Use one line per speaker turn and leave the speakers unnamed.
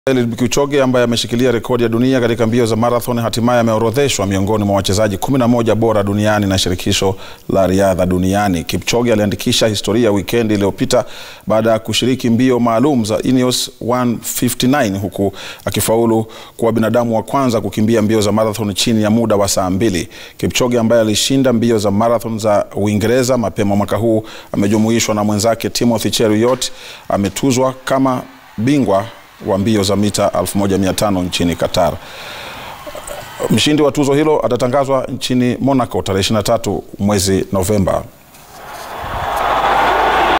Eliud Kipchoge ambaye ameshikilia rekodi ya dunia katika mbio za marathon hatimaye ameorodheshwa miongoni mwa wachezaji 11 bora duniani na shirikisho la riadha duniani. Kipchoge aliandikisha historia wikendi iliyopita baada ya kushiriki mbio maalum za Ineos 159 huku akifaulu kuwa binadamu wa kwanza kukimbia mbio za marathon chini ya muda wa saa mbili. Kipchoge ambaye alishinda mbio za marathon za Uingereza mapema mwaka huu amejumuishwa na mwenzake Timothy Cheruiyot ametuzwa kama bingwa wa mbio za mita 1500 nchini Qatar. Mshindi wa tuzo hilo atatangazwa nchini Monaco tarehe 23 mwezi Novemba.